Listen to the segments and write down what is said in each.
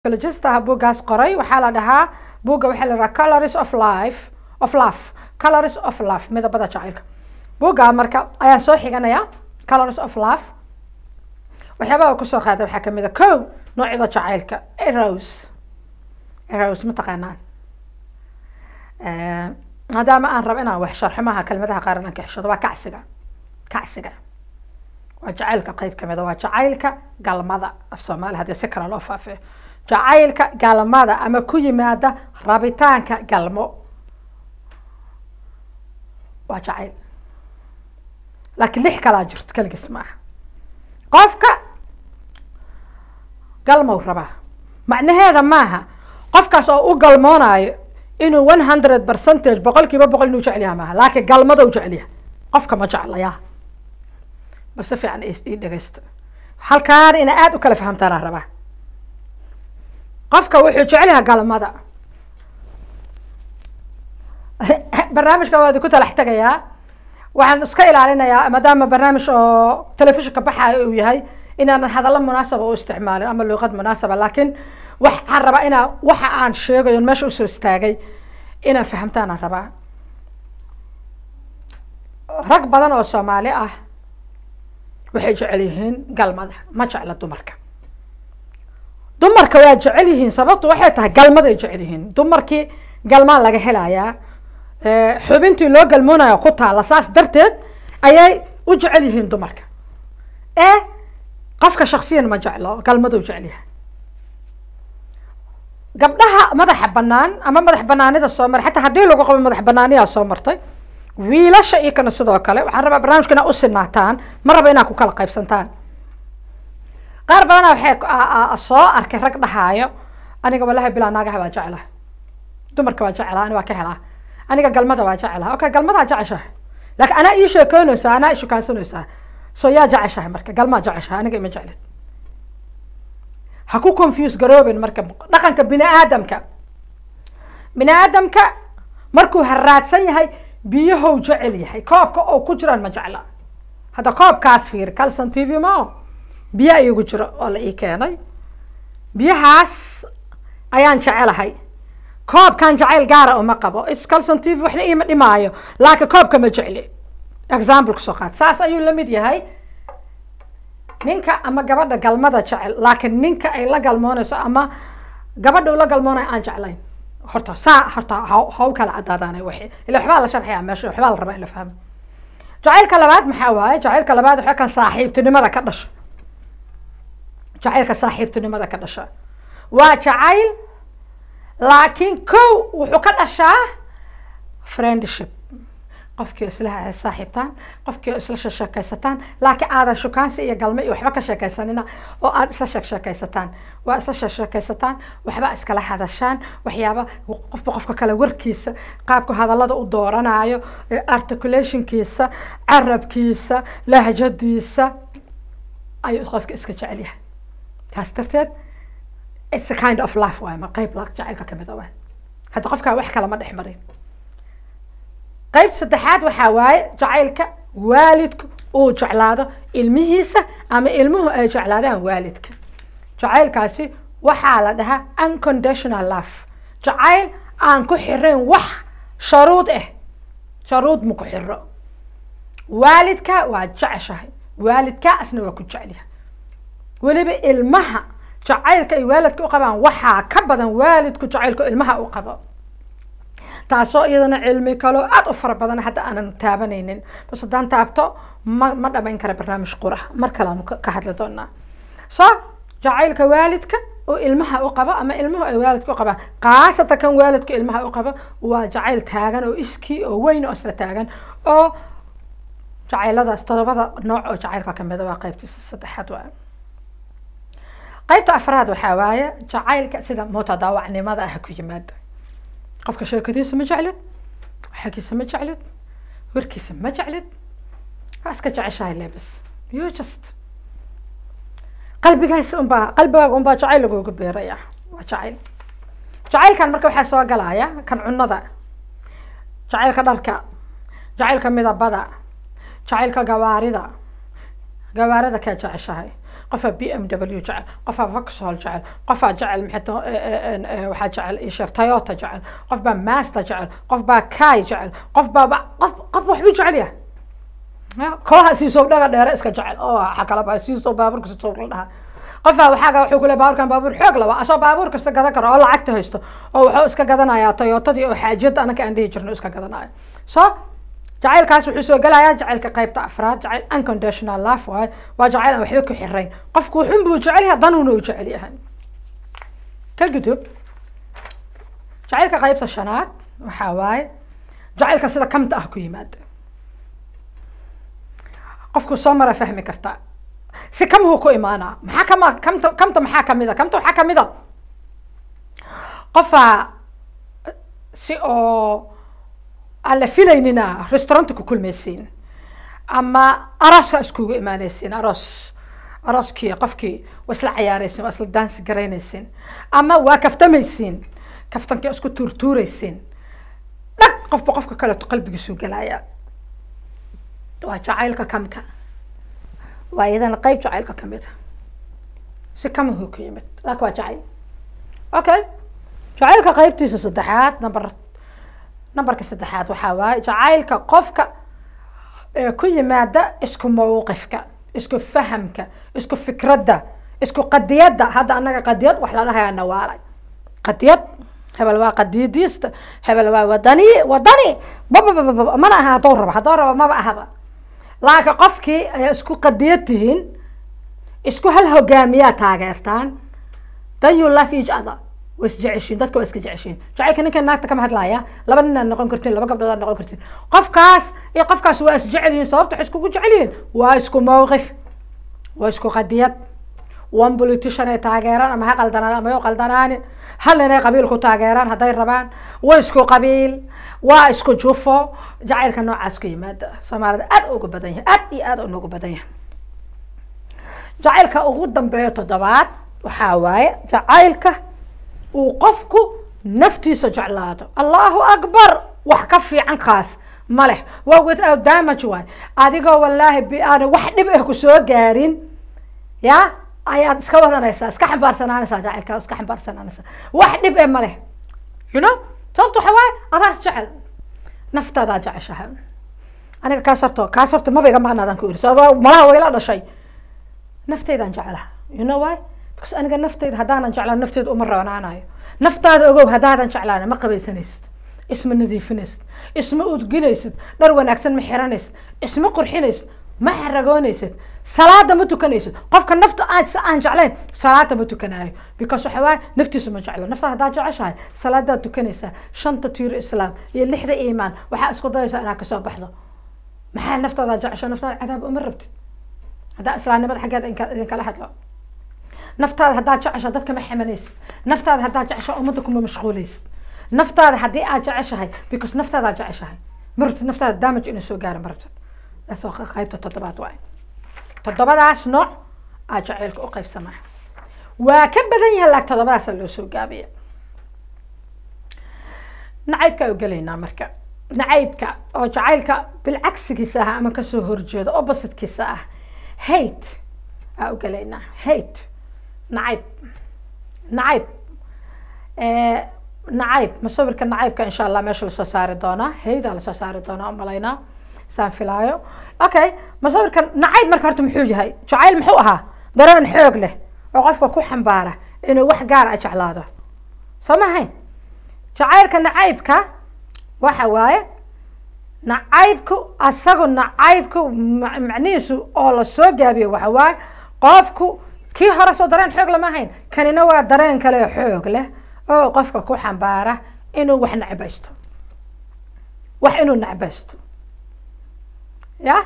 psychologistaha buuggaas qoray waxaa la dhahaa buugga waxaa la dhahaa colors of life of love colors of love midabada jacaylka buugga marka ayaan soo xiganayaa colors of love waxyaabaha kusoo qaaday waxaa kamid a ko noocyada jacaylka eros eros ma taqaanaan maadaama aan rabo inaan wax sharxo maaha kelmadaha qaar inaan ka xishado waa kacsiga kacsiga waa jacaylka qeyb kamid a waa jacaylka galmada af soomaali haddii si kale loo faafiyo jacaylka galmada ama ku yimaada rabitaanka galmo waa jacayl laakiin lix kalaa jirto keligiis maaha qofka galmow rabaa macnaheeda maaha qofkaas oo u galmoonayo inuu one hundred percentage boqol kiiba boqol inuu jecel yaha maaha laakiin galmada u jecel yahay qofka ma jeclaya bal si fiican ii dhegeysta halkaan ina aada u kala fahamtaanaa rabaa qofka wuxuu jecel yahay galmada barnaamijkan waa idinku talax tegayaa waxaan iska ilaalinayaa maadaama barnaamij oo telefishinka baxaayo uu yahay inaanan hadallo munaasaba u isticmaalin ama luuqad munaasaba laakiin waxaan rabaa inaa waxa aan sheegayo meesha usoo istaagay inaan fahamtaanaan rabaa rag badan oo soomaali ah waxay jecel yihiin galmada ma jecla dumarka dumarka waa jecel yihiin sababtu waxay tahay galmaday jecel yihiin dumarkii galmaa laga helayaa xubintii loo galmoonayo ku taala saas darteed ayay u jecel yihiin dumarka ee qofka shaksiyan ma jeclo galmaduu jecel yahay gabdhaha madaxa banaan ama madax banaanida soo maray xataa haddii lagu qabo madax banaaniyaa soo martay wiilasha iyo kana sidoo kale waxaan rabaa barnaamijka inaa usinaataan ma raba inaa ku kala qaybsantaan qaar badana waxay soo arkay rag dhahaayo aniga walahi bilaa naagaha waa jeclaha dumarka waa jeclaha ani waa ka helaa aniga galmada waa jeclaha okay galmadaa jeceshahay laakiin anaa ii sheekeynaysaa anaa ishukaansanaysaa so yaa jeceshahay marka galmaa jeceshahay aniga ima jeclid ha ku confuse garoobin marka dhaqanka bini aadamka bini aadamka markuu haraadsan yahay biyahow jecel yahay koobka oo ku jiraan ma jecla hadda koobkaas fiir calson t v mao biyo iigu jiro oo la ii keenay biyahaas ayaan jecelahay koobkan jacayl gaara uma qabo its calson t v waxna iima dhimaayo laakiin koobka ma jecli example kusoo qaad saas ayuu lamid yahay ninka ama gabadha galmada jecel laakiin ninka ay la galmoonayso ama gabadha ula galmoonayo aan jeclayn horta saa horta ha ha u kala cadaadaana wixii ila waxbaa la sharxaya meesha waxbaa la rabaa in la fahmo jacaylka labaad maxaa waaye jacaylka labaad waxaa kan saaxiibtinimada ka dhasha jacaylka saaxiibtinimada ka dhasha waa jacayl laakiin kow wuxuu ka dhashaa friendship qofkii isla saaxiibtaan qofkii isla sheekaysataan laakiin aadan shukaansi iyo galme iyo waxba ka sheekaysanina oo aad isla sheek sheekaysataan waa isla sheek sheekaysataan waxba iskala hadashaan waxyaaba qofba qofka kale warkiisa qaabka hadallada u dooranayo articulationkiisa carabkiisa lahjadiisa ayuu qofka iska jecel yahay taas darteed it's a kind of life waay ma qeyb jacaylka kamid a waay hadda qofkaa wax kale ma dhex marin qeyb saddexaad waxaa waaye jacaylka waalidku uu jeclaado ilmihiisa ama ilmuhu ay jeclaadaan waalidka jacaylkaasi waxaa la dhahaa unconditional love jacayl aan ku xirayn wax sharuud ah sharuud ma ku xiro waalidka waa jeceshahay waalidkaasna waa ku jecelyahay weliba ilmaha jacaylka ay waalidka u qabaan waxaa ka badan waalidku jacaylku ilmaha u qabo taasoo iyadana cilmi kaloo aada u fara badan hadda aanan taabanaynin bas haddaan taabto ma ma dhamayn kara barnaamij qura mar kaleanu ka hadli doonaa so jacaylka waalidka oo ilmaha u qabo ama ilmuhu ay waalidka u qabaan khaasatan kan waalidka ilmaha u qabo waa jacayl taagan oo iskii oo weyn oo isla taagan oo jacayladaas todobada nooc oo jacaylka kamida waa qeybtiisa saddexaad waa qeybta afraad waxaa waaye jacaylka sida mutadaawacnimada ah ku yimaada qofka sheekadiisa ma jeclid xagiisa ma jeclid warkiisa ma jeclid waa iska jeceshahay lebis you just qalbigaas unbaa qalbigaaga unbaa jacayl laguga beeraya waa jacayl jacaylkan marka waxaa soo galaya kan cunada jacaylka dharka jacaylka midabada jacaylka gawaarida gawaarida kaa jeceshahay qofaa b m w jecel qofaa voxhol jecel qofaa jecel maxay waxaa jecel isheeg toyota jecel qof baa master jecel qof baa kai jecel qof baa qof qof waxbuu jecel yahay kooha siisow dhaga dheere iska jecel oo waxa kala baa siisow baabuurka siisow la dhahaa qofaa waxaaga wuxuu kule baabuurkan baabuur xoog laba asoo baabuur kasta gadan karo oo lacagta haysto oo wuxuu iska gadanayaa toyotadii oo xaajiyadda anaka aan dhihi jirno iska gadanayo so jacaylkaas wuxuu soo gelayaa jacaylka qaybta afraad jacayl unconditional love waaye waa jacayl aan waxba ku xirayn qofku wuxun buu jecel yahay danuuna uu jecel yahay ka gudub jacaylka qaybta shanaad waxaa waaye jacaylka sida kamta ah ku yimaada qofku soo mara fahmi kartaa si kamhuu ku imaanaa maxaa kama kamta kamta maxaa kamid a kamta waxaa kamid a qofaa si oo aan la filaynina restauranta ku kulmaysiin ama arooska iskugu imaanaysiin aroos arooskii qofkii waa isla cayaaraysiin waa isla daansi garaynaysiin ama waa kaftamaysiin kaftankii isku tuurtuuraysiin dhag qofba qofka kaleeto qalbigiisuu gelaya waa jacaylka kamka waa iyadana qeyb jacaylka kamid a si kamahu ku yimid laakin waa jacayl okay jacaylka qeybtiisa saddexaad number numberka saddexaad waxaa waaye jacaylka qofka ku yimaada isku mawqifka isku fahamka isku fikradda isku qadiyadda hadda anaga qadiyad wax la dhahayaa nawaalay qadiyad hebel waa qadiyadiista hebel waa wadani wadani babababa mana aha hadduu rabo hadduu rabo maba ahaba laakiin qofkii ayaa isku qadiyad tihiin isku hal hogaamiyaa taageertaan then you love each other waa isjeceshiin dadka waa iska jeceshiin jacaylka ninkan naagta kama hadlaya laba nin aad noqon kartiin laba gabdhood aad noqon kartiin qofkaas iyo qofkaas waa isjecel yihiin sababta waxay iskugu jecel yihiin waa isku mawqif waa isku qadiyad one politician ay taageeraan ama ha qaldanaan ama yo qaldanaanin hal inay qabiil ku taageeraan hadday rabaan waa isku qabiil waa isku jufo jacaylka noocaas ku yimaada soomaalida aad uga badan yahay aad iyo aad unogu badan yahay jacaylka ugu dambeeya toddobaad waxaa waaye jacaylka uu qofku naftiisa jeclaado allahu akbar wax ka fiican kaas ma leh waa without damage waay adigoo wallaahi bi aana wax dhib ah ku soo gaarin ya ayaad iska wadanaysaa iska xambaarsanaanaysaa jacaylkaa iska xambaarsanaanaysaa wax dhib eh ma leh you know sababta waxa waaye adaas jecel naftaadaa jeceshahay aniga kaas horta kaas horta maba iga maqnaadaan ku iri sababa malaha wayla dhashay nafteydaan jecelaha you know why because aniga nafteyda haddaanan jeclaan nafteyda uma roonaanayo naftaada ogow haddaadan jeclaan ma qabaysanaysid isma nadiifinaysid isma udginaysid dhar wanaagsan ma xiranaysid isma qurxinaysid ma xaragoonaysid salaada ma tukanaysid qofka nafta aan aan jeclayn salaada ma tukanaayo because waxa waaye naftiisa ma jeclo nafta haddaad jeceshahay salaadaad tukanaysaa shanta tiiro islaam iyo lixda iimaan waxaa isku dayaysaa inaad kasoo baxdo maxaa naftaada jecesha naftaada cadaab uma rabtid haddaa islaamnimada xaggeeda idinkala hadlo naftaada haddaad jeceshahay dadka ma xamanaysid naftaada haddaad jeceshahay ummadda kuma mashquulaysid naftaada haddii aad jeceshahay because naftaadaa jeceshahay ma rabtid naftaada damage inay soo gaaro ma rabtid taas waa qaybta toddobaad waay toddobadaas nooc aa jacaylka u qaybsamaa waa ka badan yahay laag toddobadaasa loo soo gaabiya nacaybka u gelaynaa marka nacaybka oo jacaylka bilcagsigiisa ah ama kasoo horjeeda oppositekiisa ah hate aa u gelaynaa hate nacayb nacayb nacayb masawirka nacaybka insha allah meesha lasoo saari doonaa haydaa lasoo saari doonaa umalaynaa saan filaayo okay masawirka nacayb marka horta muxuu yahay jacayl muxuu ahaa dareen xoog leh oo qofka ku xambaara inuu wax gaar a jeclaado soo ma hayn jacaylka nacaybka waxa waaye nacaybku asagu nacaybku macnihiisu oo lasoo gaabiyo waxa waaye qofku kii hore soo dareen xoog lama hayn kanina waa dareen kale xoog leh oo qofka ku xambaara inuu wax necbaysto wax inuu necbaysto ya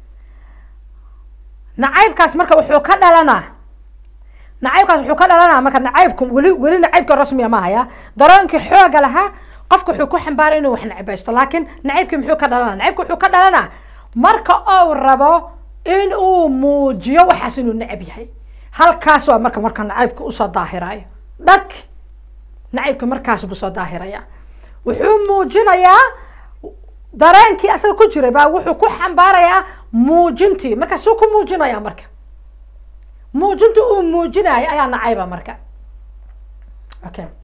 nacaybkaas marka wuxuu ka dhalanaa nacaybkaas wuxuu ka dhalanaa marka nacaybku weli weli nacaybka rasmiya ma haya dareenkii xooga lahaa qofka wuxuu ku xambaaray inuu wax necbaysto laakiin nacaybkii muxuu ka dhalanaa nacaybka wuxuu ka dhalanaa marka uu rabo in uu muujiyo waxaas inuu necab yahay halkaas waa marka marka nacaybka usoo daahirayo dhag nacaybka markaas buu soo daahiraya wuxuu muujinayaa dareenkii asaga ku jiray baa wuxuu ku xambaarayaa muujintii markaasuu ku muujinaya marka muujinta uu muujinayo ayaa nacayba marka okay